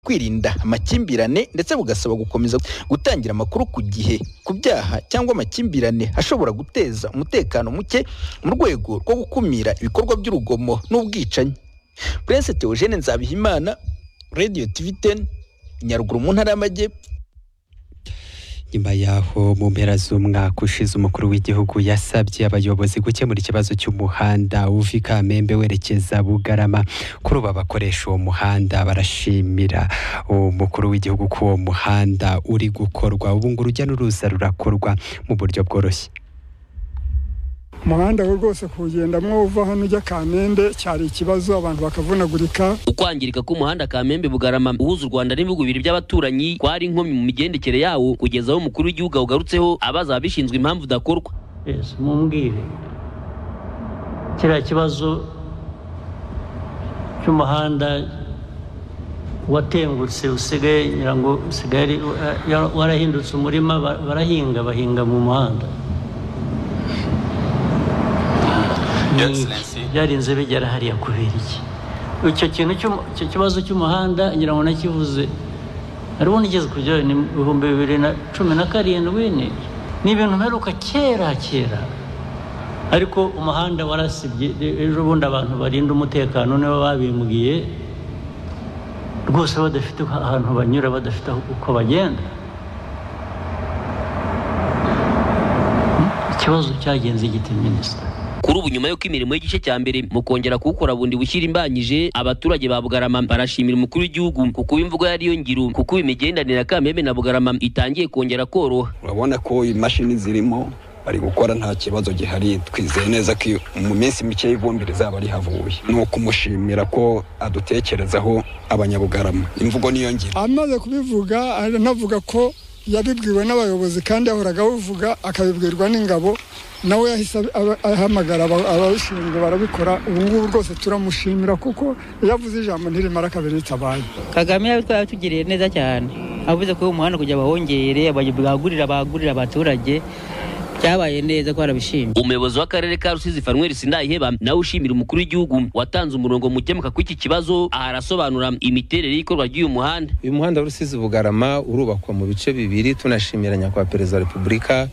kwirinda amakimbirane ndetse bugasaba gukomeza gutangira amakuru ku gihe ku byaha cyangwa amakimbirane ashobora guteza umutekano muke mu rwego rwo gukumira ibikorwa by'urugomo n'ubwicanyi Prince Theogene Nzabihimana Radio TV 10 Nyaruguru mu ntara y'Amajyepfo nyuma yaho mu mpera z'umwaka ushize umukuru w'igihugu yasabye abayobozi gukemura ikibazo cy'umuhanda uva i kamembe werekeza bugarama kuri ubu abakoresha uwo muhanda barashimira umukuru w'igihugu ko uwo muhanda uri gukorwa ubu ngo urujya n'uruza rurakorwa mu buryo bworoshye umuhanda we rwose kuwugendamo uva hano ujya kamembe cyari ikibazo abantu bakavunagurika ukwangirika k'umuhanda kamembe bugarama uhuza u rwanda n'ibihugu bibiri by'abaturanyi kwari inkomyi mu migendekere yawo kugeza aho umukuru w'igihugu awugarutseho abaza ababishinzwe impamvu udakorwa ese mumbwire kiriya kibazo cy'umuhanda watengutse usigaye ngira ngo usigaye warahindutse umurima barahinga bahinga mu muhanda byarinze bigera hariya kubera iki icyo kintu icyo kibazo cy'umuhanda ngira ngo nakivuze hariho n'igeze kujya ni ibihumbi bibiri na cumi na karindwi ni ibintu mperuka kera kera ariko umuhanda warasibye ejo bundi abantu barinda umutekano nibo babimbwiye rwose badafite ahantu banyura badafite uko bagenda ikibazo cyagenze igiti minisita kuri ubu nyuma y'uko imirimo y'igice cya mbere mu kongera kuwukora bundi bushyira imbanyije abaturage ba bugarama barashimira umukuru w'igihugu kuko imvugo yariyo ngiro kuko imigendanire ya kamembe na bugarama itangiye kongera koroha urabona ko imashini zirimo bari gukora nta kibazo gihari twizeye neza ko mu minsi mike y'ivumbi rizaba rihavuye ni ukumushimira ko adutekerezaho abanyabugarama imvugo niyo ngiro amaze kubivuga anavuga ko yabibwiwe n'abayobozi kandi yahoraga abivuga akabibwirwa n'ingabo nawe yahise ahamagara ababishinzwe barabikora ubu ngubu rwose turamushimira kuko yavuze ijambo ntirimara kabiri ritabaye kagame yatugiriye neza cyane avuze ko umuhanda kugira bawongere bagurira bagurira abaturage byabaye neza ko arabishimye umuyobozi w'akarere ka rusizi fanweri sindayiheba nawe ushimira umukuru w'igihugu watanze umurongo mukemuka kw'iki kibazo aha arasobanura imiterere y'ikorwa ry'uyu muhanda uyu muhanda rusizi bugarama urubakwa mu bice bibiri tunashimira nyakubahwa perezida wa repubulika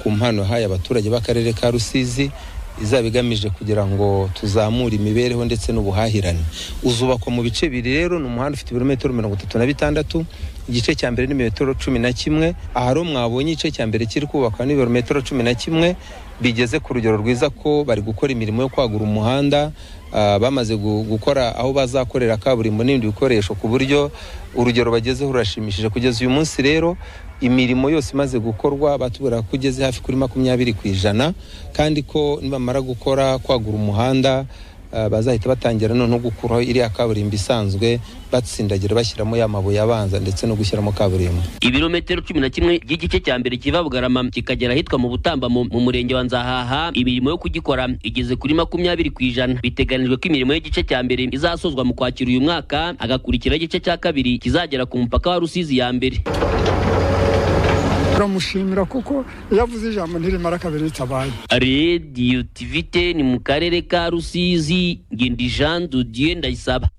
ku mpano yahaye abaturage b'akarere ka rusizi izaba igamije kugira ngo tuzamure imibereho ndetse n'ubuhahirane uzubakwa mu bice bibiri rero ni umuhanda ufite ibirometero mirongo itatu na bitandatu igice cya mbere ni metero cumi na kimwe ahari mwabonye igice cya mbere kiri kubakwa n'ibirometero cumi na kimwe bigeze ku rugero rwiza ko bari gukora imirimo yo kwagura umuhanda bamaze gukora aho bazakorera kaburimbo n'ibindi bikoresho ku buryo urugero bagezeho rurashimishije kugeza uyu munsi rero imirimo yose imaze gukorwa batubwira ko ugeze hafi kuri makumyabiri ku ijana kandi ko nibamara gukora kwagura umuhanda bazahita batangira noneho gukuraho iriya kaburimbo isanzwe batsindagira bashyiramo ya mabuye abanza ndetse no gushyiramo kaburimbo ibirometero cumi na kimwe by'igice cya mbere kiva bugarama kikagera ahitwa mu butambamo mu murenge wa nzahaha imirimo yo kugikora igeze kuri makumyabiri ku ijana biteganijwe ko imirimo y'igice cya mbere izasozwa mu kwakira uyu mwaka hagakurikiraho igice cya kabiri kizagera ku mupaka wa rusizi ya mbere turamushimira kuko yavuze ijambo ntirimara kabiri ritabaye radiyo tivite ni mu karere ka rusizi ngindi jean dudieu ndayisaba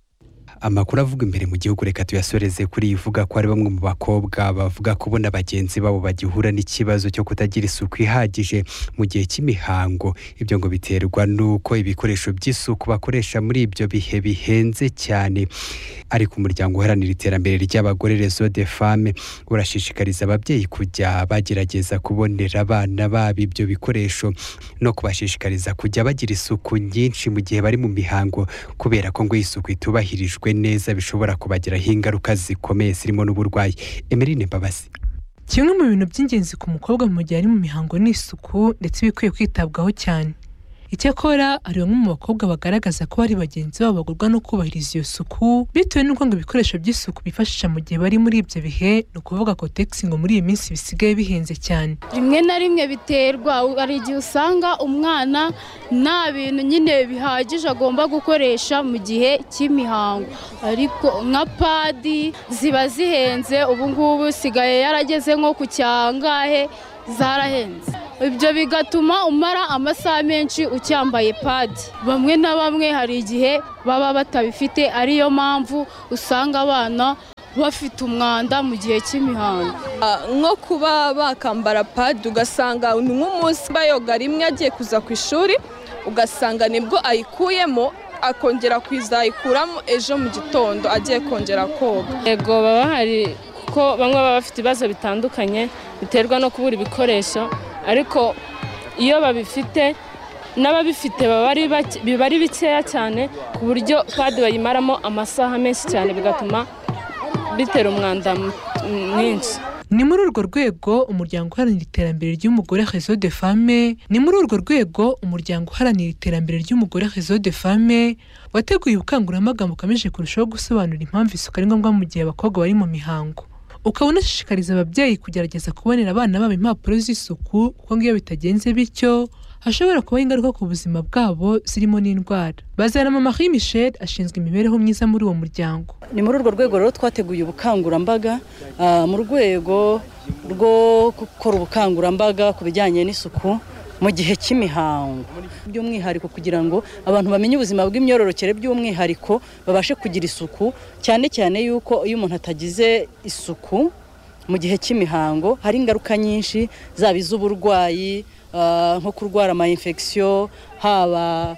amakuru avuga imbere mu gihugu reka tuyasoreze kuri iyi ivuga ko hari bamwe mu bakobwa bavuga ko bo na bagenzi babo bagihura n'ikibazo cyo kutagira isuku ihagije mu gihe cy'imihango ibyo ngo biterwa n'uko ibikoresho by'isuku bakoresha muri ibyo bihe bihenze cyane ariko umuryango uharanira iterambere ry'abagore rezo de fame urashishikariza ababyeyi kujya bagerageza kubonera abana babo ibyo bikoresho no kubashishikariza kujya bagira isuku nyinshi mu gihe bari mu mihango kubera ko ngo isuku itubahirijwe neza bishobora kubagiraho ingaruka zikomeye zirimo n'uburwayi emerine mbabazi kimwe mu bintu by'ingenzi ku mukobwa mu gihe ari mu mihango ni isuku ndetse bikwiye kwitabwaho cyane icyakora hari bamwe mu bakobwa bagaragaza ko ari bagenzi babo bagurwa no kubahiriza iyo suku bitewe n'uko ngo ibikoresho by'isuku bifashisha mu gihe bari muri ibyo bihe ni ukuvuga ko tegisi ngo muri iyi minsi bisigaye bihenze cyane rimwe na rimwe biterwa hari igihe usanga umwana nta bintu nyine bihagije agomba gukoresha mu gihe cy'imihango ariko nka padi ziba zihenze ubu ngubu usigaye yarageze nko ku cyangahe zarahenze ibyo bigatuma umara amasaha menshi ucyambaye padi bamwe na bamwe hari igihe baba batabifite ariyo mpamvu usanga abana bafite umwanda mu gihe cy'imihango nko kuba bakambara padi ugasanga ni nk'umunsi bayoga rimwe agiye kuza ku ishuri ugasanga nibwo ayikuyemo akongera kuzayikuramo ejo mu gitondo agiye kongera koga yego baba bahari kuko bamwe baba bafite ibibazo bitandukanye biterwa no kubura ibikoresho ariko iyo babifite n'ababifite baba ari bake- biba ari bikeya cyane ku buryo padi bayimaramo amasaha menshi cyane bigatuma bitera umwanda mu- mwinshi Ni muri urwo rwego umuryango uharanira iterambere ry'umugore Réseau de Femme ni muri urwo rwego umuryango uharanira iterambere ry'umugore Réseau de Femme wateguye ubukangurambaga bugamije kurushaho gusobanura impamvu isuku ari ngombwa mu gihe abakobwa bari mu mihango ukaba unashishikariza ababyeyi kugerageza kubonera abana babo impapuro z'isuku kuko ngo iyo bitagenze bityo hashobora kubaho ingaruka ku buzima bwabo zirimo n'indwara bazarama Marie Michel ashinzwe imibereho myiza muri uwo muryango ni muri urwo rwego rero twateguye ubukangurambaga ah, mu rwego rwo gukora ubukangurambaga ku bijyanye n'isuku mu gihe cy'imihango by'umwihariko kugira ngo abantu bamenye ubuzima bw'imyororokere by'umwihariko babashe kugira isuku cyane cyane yuko iyo umuntu atagize isuku mu gihe cy'imihango hari ingaruka nyinshi zaba iz'uburwayi ah, nko kurwara ama infection haba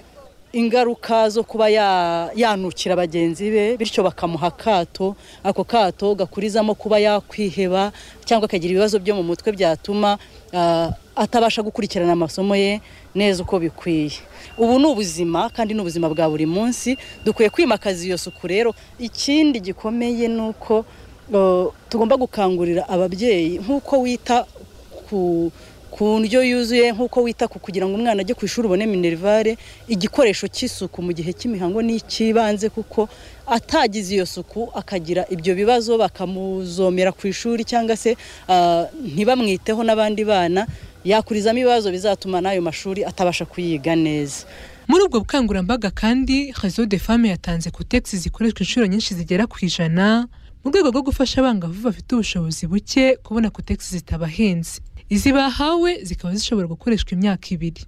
ingaruka zo kuba ya- yanukira bagenzi be bityo bakamuha akato ako kato gakurizamo kuba yakwiheba cyangwa akagira ibibazo byo mu mutwe byatuma ah, atabasha gukurikirana amasomo ye neza uko bikwiye ubu ni ubuzima kandi ni ubuzima bwa buri munsi dukwiye kwimakaza iyo suku rero ikindi gikomeye ni uko oh, tugomba gukangurira ababyeyi nk'uko wita ku ku ndyo yuzuye nk'uko wita ku kugira ngo umwana ajye ku ishuri ubone minerivare igikoresho cy'isuku mu gihe cy'imihango ni icy'ibanze kuko atagize iyo suku akagira ibyo bibazo bakamuzomera ku ishuri cyangwa se ah, ntibamwiteho n'abandi bana yakurizamo ibibazo bizatuma n'ayo mashuri atabasha kuyiga neza Muri ubwo bukangurambaga kandi Réseau de Femme yatanze kutegisi zikoreshwa inshuro nyinshi zigera ku ijana mu rwego rwo gufasha abangavu bafite ubushobozi buke kubona kutegisi zitabahenze. Izi bahawe zikaba zishobora gukoreshwa imyaka ibiri.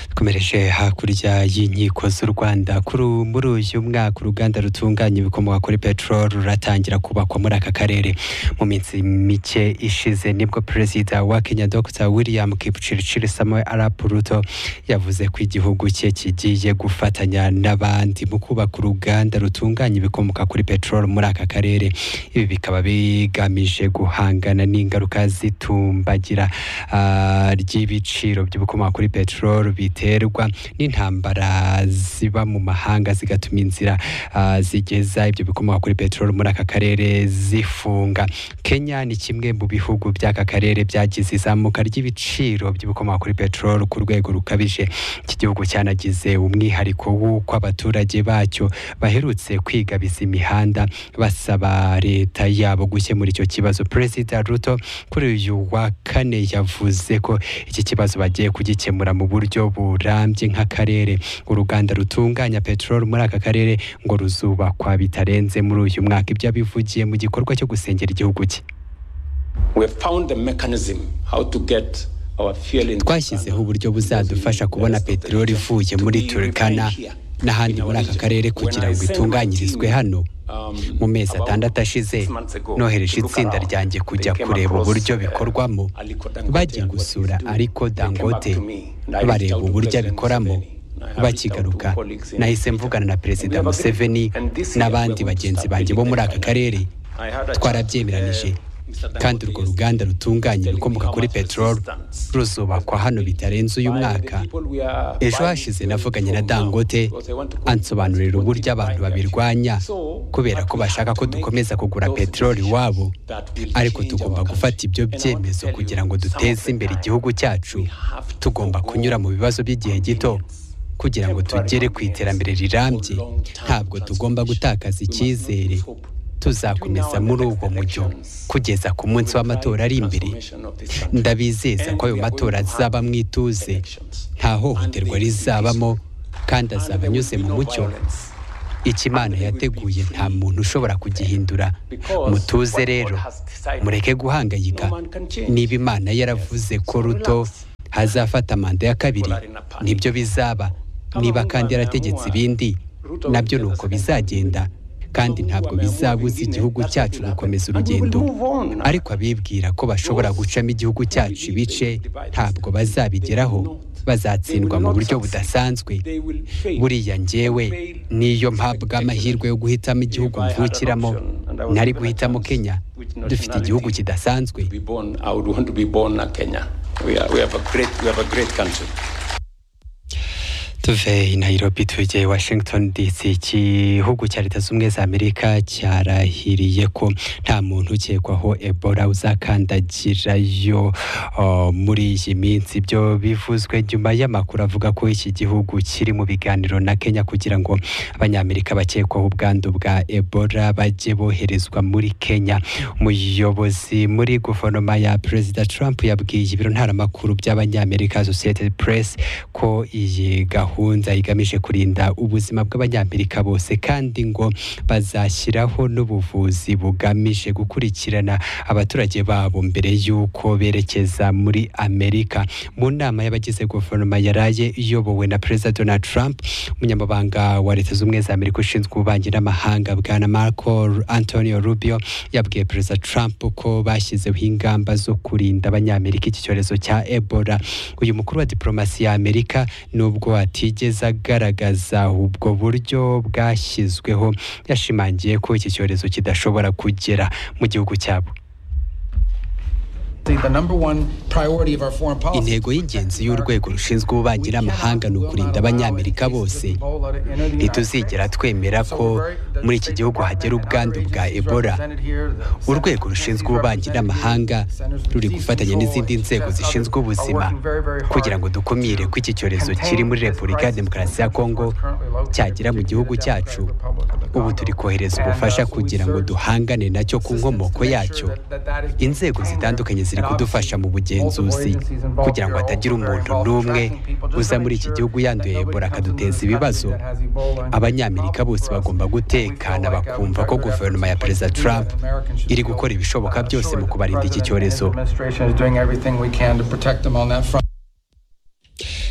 dukomereje hakurya y'inkiko z'u rwanda kuri ubu- muri uyu mwaka uruganda rutunganya ibikomoka kuri peteroli ruratangira kubakwa muri aka karere mu minsi mike ishize nibwo perezida wa kenya dr william kipchirchir samuel arap ruto yavuze ko igihugu cye kigiye gufatanya n'abandi mu kubaka uruganda rutunganya ibikomoka kuri peteroli muri aka karere ibi bikaba bigamije guhangana n'ingaruka zitumbagira ah, ry'ibiciro by'ibikomoka kuri peteroli biterwa n'intambara ziba mu mahanga zigatuma inzira ah, zigeza ibyo bikomoka kuri peteroli muri aka karere zifunga kenya ni kimwe mu bihugu by'aka karere byagize izamuka ry'ibiciro by'ibikomoka kuri peteroli ku rwego rukabije iki gihugu cyanagize umwihariko w'uko abaturage bacyo baherutse kwigabiza imihanda basaba leta yabo gukemura icyo kibazo perezida ruto kuri uyu wa kane yavuze ko iki kibazo bagiye kugikemura mu buryo burambye nk'akarere uruganda rutunganya peteroli muri aka karere ngo ruzubakwa bitarenze muri uyu mwaka ibyo abivugiye mu gikorwa cyo gusengera igihugu cye We have found a mechanism how to get our fuel in twashyizeho uburyo buzadufasha kubona peteroli ivuye muri turikana n'ahandi muri aka karere kugira ngo itunganyirizwe hano mu mezi atandatu ashize nohereje itsinda ryanjye kujya kureba uburyo bikorwamo bajya gusura ariko dangote bareba uburyo abikoramo bakigaruka nahise mvugana na perezida museveni n'abandi bagenzi banjye bo muri aka karere twarabyemeranije kandi urwo ruganda rutunganya ibikomoka kuri peteroli ruzubakwa hano bitarenze uyu mwaka ejo hashize navuganye na dangote ansobanurira uburyo abantu babirwanya kubera ko bashaka ko dukomeza kugura peteroli iwabo ariko tugomba gufata ibyo byemezo kugira ngo duteze imbere igihugu cyacu tugomba kunyura mu bibazo by'igihe gito kugira ngo tugere ku iterambere rirambye ntabwo tugomba gutakaza icyizere tuzakomeza muri ubwo mujyo kugeza ku munsi w'amatora ari imbere ndabizeza ko ayo matora azaba mu ituze nta hohoterwa rizabamo kandi azaba anyuze mu mucyo ikimana yateguye nta muntu ushobora kugihindura mutuze rero mureke guhangayika niba imana yaravuze ko ruto hazafata manda ya kabiri nibyo bizaba niba kandi yarategetse ibindi nabyo ni uko bizagenda kandi ntabwo bizabuza igihugu cyacu gukomeza urugendo ariko abibwira ko bashobora gucamo igihugu cyacu ibice ntabwo bazabigeraho bazatsindwa mu buryo budasanzwe buriya njyewe niyo mpabwa amahirwe yo guhitamo igihugu mvukiramo nari guhitamo kenya dufite igihugu kidasanzwe I would want to be born a Kenya. We, are, we, have a great, we have a great country. tuve i nairobi tujye washington dc igihugu cya leta z'ubumwe za amerika cyarahiriye ko nta muntu ukekwaho ebola uzakandagirayo oh, muri iyi minsi ibyo bivuzwe nyuma y'amakuru avuga ko iki gihugu kiri mu biganiro na kenya kugira ngo abanyamerika bakekwaho ubwandu bwa ebola bajye boherezwa muri kenya umuyobozi muri guverinoma ya perezida trump yabwiye ibiro ntaramakuru by'abanyamerika sosiyete press ko iyi gahunda gahunda igamije kurinda ubuzima bw'abanyamerika bose kandi ngo bazashyiraho n'ubuvuzi bugamije gukurikirana abaturage babo mbere y'uko berekeza muri amerika mu nama y'abagize guverinoma yaraye iyobowe na perezida donald trump umunyamabanga wa leta z'ubumwe za amerika ushinzwe ububanyi n'amahanga bwana marco antonio rubio yabwiye perezida trump ko bashyizeho ingamba zo kurinda abanyamerika iki cyorezo cya ebola uyu mukuru wa diporomasi ya amerika nubwo atigeze agaragaza ubwo buryo bwashyizweho yashimangiye ko iki cyorezo kidashobora kugera mu gihugu cyabo intego y'ingenzi y'urwego rushinzwe ububanyi n'amahanga ni ukurinda abanyamerika bose ntituzigera twemera ko muri iki gihugu hagera ubwandu bwa ebola urwego rushinzwe ububanyi n'amahanga ruri gufatanya n'izindi nzego zishinzwe ubuzima kugira ngo dukumire ko iki cyorezo kiri muri repubulika ya demokarasi ya kongo cyagera mu gihugu cyacu ubu turi kohereza ubufasha kugira ngo duhangane nacyo ku nkomoko yacyo inzego zitandukanye ziri kudufasha mu bugenzuzi kugira ngo hatagira umuntu n'umwe uza muri iki gihugu yanduye ebola akaduteza ibibazo abanyamerika bose bagomba gutekana bakumva ko guverinoma ya perezida trump iri gukora ibishoboka byose mu kubarinda iki cyorezo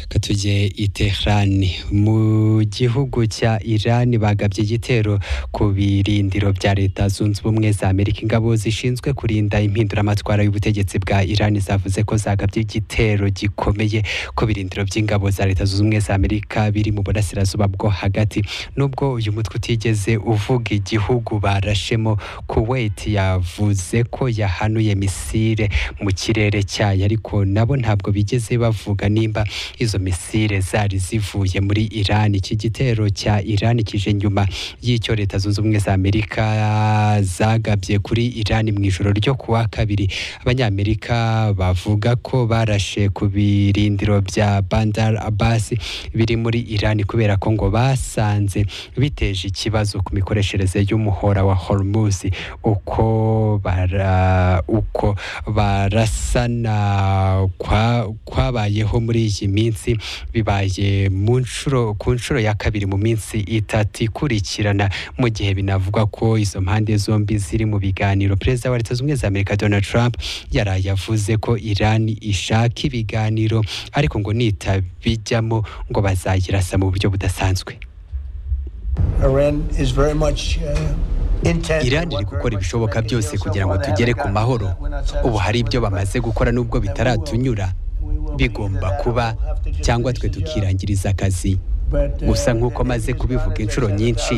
katujye i Tehran mu gihugu cya Iran bagabye igitero ku birindiro bya leta zunze ubumwe za Amerika ingabo zishinzwe kurinda impinduramatwara y'ubutegetsi bwa Iran zavuze ko zagabye igitero gikomeye ku birindiro by'ingabo za leta zunze ubumwe za Amerika biri mu burasirazuba bwo hagati nubwo uyu mutwe utigeze uvuga igihugu barashemo Kuwait yavuze ko yahanuye misile mu kirere cyayo ariko nabo ntabwo bigeze bavuga nimba izo izo misile zari zivuye muri Iran iki gitero cya Iran kije nyuma y'icyo leta zunze ubumwe za Amerika zagabye kuri Iran mu ijoro ryo kuwa kabiri abanyamerika bavuga ko barashe ku birindiro bya Bandar Abbas biri muri Iran kubera ko ngo basanze biteje ikibazo ku mikoreshereze y'umuhora wa Hormuz uko bara uko barasana kwa kwabayeho muri iyi minsi bibaye mu nshuro ku nshuro ya kabiri mu minsi itatu ikurikirana mu gihe binavugwa ko izo mpande zombi ziri mu biganiro perezida wa leta zunze ubumwe za amerika donald trump yaraye avuze ko iran ishaka ibiganiro ariko ngo nitabijyamo ngo bazayirasa mu buryo budasanzwe Iran iri gukora ibishoboka byose kugira ngo tugere ku mahoro ubu hari ibyo bamaze gukora nubwo bitaratunyura bigomba kuba cyangwa twe tukirangiriza akazi gusa nk'uko maze kubivuga inshuro nyinshi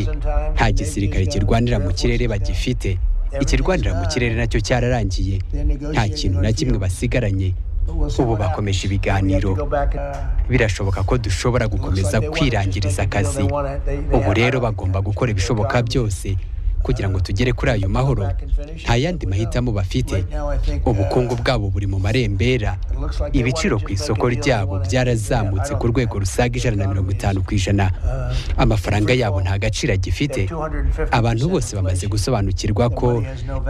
nta gisirikare kirwanira mu kirere bagifite ikirwanira mu kirere nacyo cyararangiye nta kintu na kimwe basigaranye ubu bakomeje ibiganiro birashoboka ko dushobora gukomeza kwirangiriza akazi ubu rero bagomba gukora ibishoboka byose kugira ngo tugere kuri ayo mahoro nta yandi mahitamo bafite ubukungu bwabo buri mu marembera ibiciro ku isoko ryabo byarazamutse ku rwego rusaga ijana na mirongo itanu ku ijana amafaranga yabo nta gaciro agifite abantu bose bamaze gusobanukirwa ko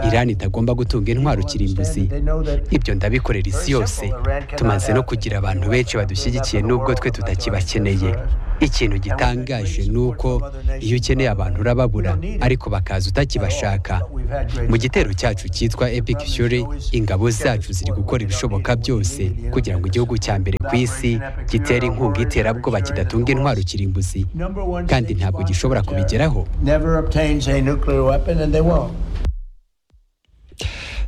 irani itagomba gutunga intwaro kirimbuzi ibyo ndabikorera isi yose tumaze no kugira abantu benshi badushyigikiye nubwo twe tutakibakeneye ikintu gitangaje ni uko iyo ukeneye abantu urababura ariko bakaza kugeza utakibashaka mu gitero cyacu cyitwa epic shure ingabo zacu ziri gukora ibishoboka byose kugira ngo igihugu cya mbere ku isi gitere inkunga iterabwoba kidatunga intwaro kirimbuzi kandi ntabwo gishobora kubigeraho never obtains a nuclear weapon and they won't.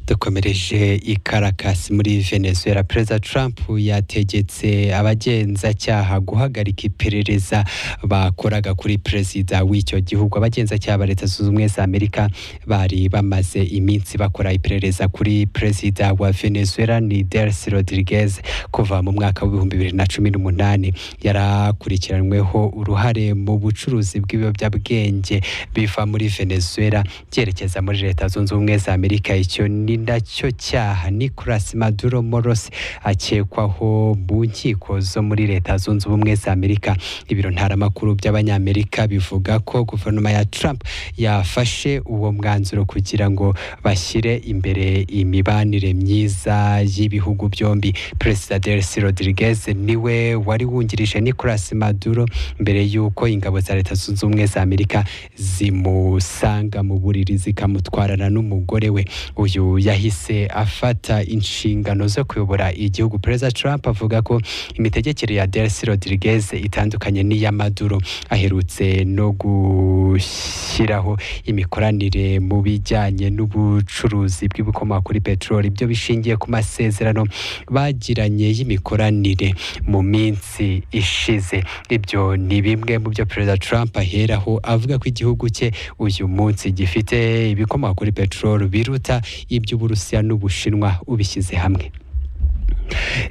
dukomereje i Caracas muri venezuela perezida trump yategetse abagenzacyaha guhagarika iperereza bakoraga kuri perezida w'icyo gihugu abagenzacyaha ba leta zunze ubumwe za amerika bari bamaze iminsi bakora iperereza kuri perezida wa venezuela ni delcy rodriguez kuva mu mwaka w'ibihumbi bibiri na cumi n'umunani yarakurikiranyweho uruhare mu bucuruzi bw'ibiyobyabwenge biva muri venezuela byerekeza muri leta zunze ubumwe za amerika icyo ni nacyo cyaha nicolas maduro moros akekwaho mu nkiko zo muri leta zunze ubumwe za amerika ibiro ntaramakuru by'abanyamerika bivuga ko guverinoma ya trump yafashe uwo mwanzuro kugira ngo bashyire imbere imibanire myiza y'ibihugu byombi perezida delcy rodriguez niwe wari wungirije nicolas maduro mbere y'uko ingabo za leta zunze ubumwe za amerika zimusanga mu buriri zikamutwarana n'umugore we uyu yahise afata inshingano zo kuyobora igihugu perezida trump avuga ko imitegekere ya delcy rodriguez itandukanye n'iya maduro aherutse no gushyiraho imikoranire mu bijyanye n'ubucuruzi bw'ibikomoka kuri peteroli ibyo bishingiye ku masezerano bagiranye y'imikoranire mu minsi ishize ibyo ni bimwe mu byo perezida trump aheraho avuga ko igihugu cye uyu munsi gifite ibikomoka kuri peteroli biruta iby'uburusiya n'ubushinwa ubishyize hamwe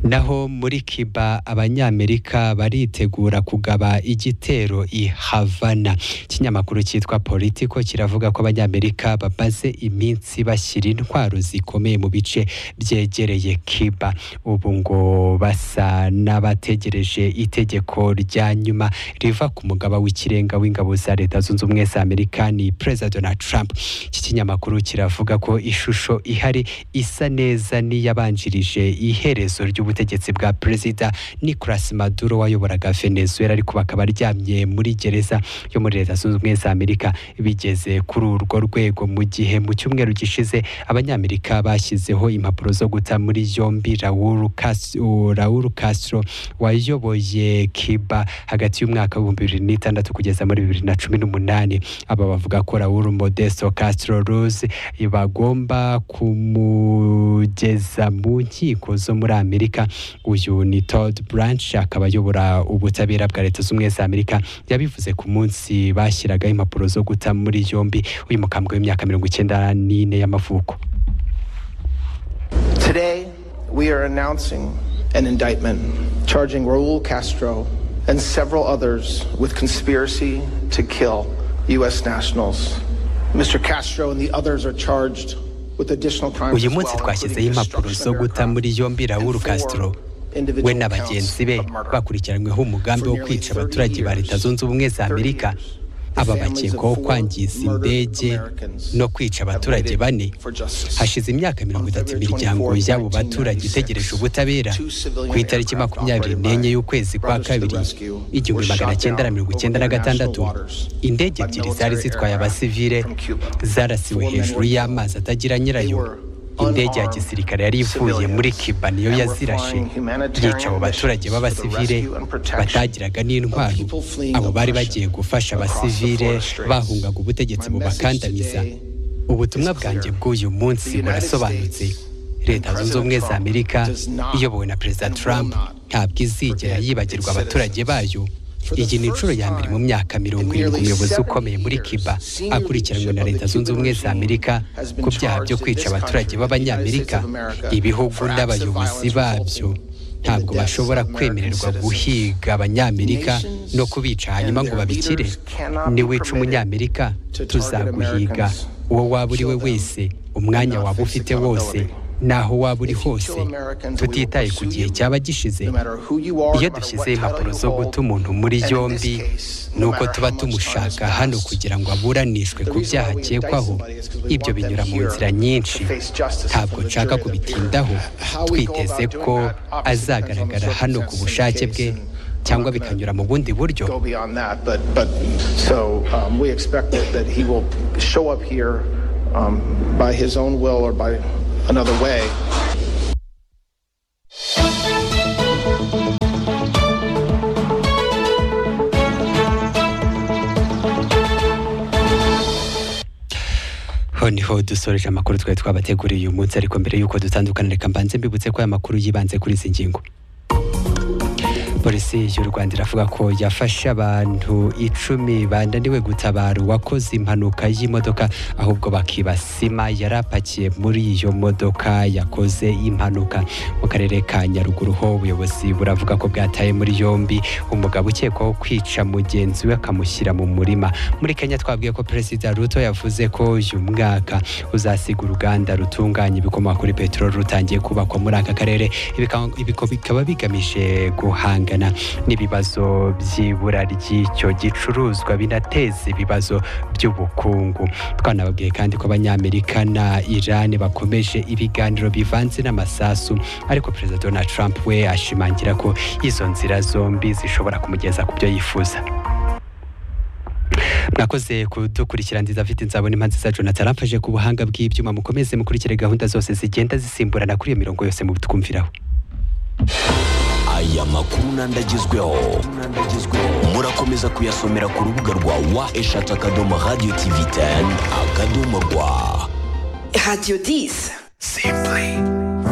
naho muri kiba abanyamerika baritegura kugaba igitero i havana ikinyamakuru cyitwa politiko kiravuga ko abanyamerika bamaze iminsi bashyira intwaro zikomeye mu bice byegereye kiba ubu ngo basa n'abategereje itegeko rya nyuma riva ku mugaba w'ikirenga w'ingabo za leta zunze ubumwe za amerika ni perezida donald trump iki kinyamakuru kiravuga ko ishusho ihari isa neza n'iyabanjirije iherezo iherezo ry'ubutegetsi bwa perezida Nicolas Maduro wayoboraga Venezuela ariko bakaba aryamye muri gereza yo muri leta zunze ubumwe za Amerika bigeze kuri urwo rwego mu gihe mu cyumweru gishize abanyamerika bashyizeho impapuro zo guta muri yombi Raul Castro, Raul Castro wayoboye Cuba hagati y'umwaka w'ibihumbi bibiri n'itandatu kugeza muri bibiri na cumi n'umunani aba bavuga ko Raul Modesto Castro Ruz bagomba kumugeza mu nkiko zo muri amerika uyu ni Todd Branch akaba ayobora ubutabera bwa leta z'ubumwe za amerika yabivuze ku munsi bashyiragaho impapuro zo guta muri yombi uyu mukambwe w'imyaka mirongo icyenda n'ine y'amavuko Today, we are announcing an indictment charging Raul Castro and several others with conspiracy to kill U.S. nationals. Mr. Castro and the others are charged with additional crimes uyu as munsi well, twashyizeho including impapuro zo destruction of guta muri yombi Raul Castro we na bagenzi be bakurikiranyweho umugambi wo kwica abaturage ba leta zunze ubumwe za amerika aba bakekwaho kwangiza indege no kwica abaturage bane hashize imyaka mirongo itatu imiryango y'abo baturage itegereje ubutabera ku itariki makumyabiri n'enye y'ukwezi kwa kabiri igihumbi magana cyenda na mirongo icyenda na gatandatu indege ebyiri zari zitwaye abasivile zarasiwe hejuru y'amazi atagira nyirayo indege ya gisirikare yari ivuye muri kiba niyo yazirashe yica abo baturage b'abasivile batagiraga n'intwaro abo bari bagiye gufasha abasivile bahungaga ubutegetsi bubakandamiza ubutumwa bwanjye bw'uyu munsi burasobanutse leta zunze ubumwe za amerika iyobowe na perezida trump ntabwo izigera yibagirwa abaturage bayo iyi ni inshuro ya mbere mu myaka mirongo irindwi umuyobozi ukomeye muri kiba akurikiranwe na leta zunze ubumwe za amerika ku byaha byo kwica abaturage b'abanyamerika ibihugu n'abayobozi babyo ntabwo bashobora kwemererwa guhiga abanyamerika no kubica hanyuma ngo babikire niwica umunyamerika tuzaguhiga uwo waba uri we wese umwanya waba ufite wose naho waba uri hose tutitaye ku gihe cyaba gishize iyo dushyizeho impapuro zo guta umuntu muri yombi ni uko tuba tumushaka hano kugira ngo aburanishwe ku byaha akekwaho ibyo binyura mu nzira nyinshi ntabwo nshaka kubitindaho twiteze ko azagaragara hano ku bushake bwe cyangwa bikanyura mu bundi buryo go beyond that. But but so um, we expect that, that he will show up here um, by his own will or by another way. ho niho dusoreje amakuru twari twabateguriye uyu munsi ariko mbere y'uko dutandukana reka mbanze mbibutse ko aya makuru yibanze kuri izi ngingo polisi y'u rwanda iravuga ko yafashe abantu icumi bananiwe gutabara uwakoze impanuka y'imodoka ahubwo bakiba sima yari apakiye muri iyo modoka yakoze impanuka mu karere ka nyaruguru ho ubuyobozi buravuga ko bwataye muri yombi umugabo ukekwaho kwica mugenzi we akamushyira mu murima muri kenya twabwiye ko perezida ruto yavuze ko uyu mwaka uzasiga uruganda rutunganya ibikomoka kuri peteroli rutangiye kubakwa muri aka karere Ibi bika- ibiko bikaba bigamije guhanga guhangana n'ibibazo by'ibura ry'icyo gicuruzwa binateza ibibazo by'ubukungu twanababwiye kandi ko abanyamerika na irani bakomeje ibiganiro bivanze n'amasasu ariko perezida donald trump we ashimangira ko izo nzira zombi zishobora kumugeza ku byo yifuza mwakoze kudukurikira ndiza afite nzabona impa nziza jonathan aramfashe ku buhanga bw'ibyuma mukomeze mukurikire gahunda zose zigenda zisimburana kuri iyo mirongo yose mutwumviraho aya makuru n'andagezweho murakomeza kuyasomera ku rubuga rwa wa eshatu akadomo radiyo tivi teni akadomo rwa Radio 10. Simply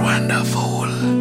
wonderful.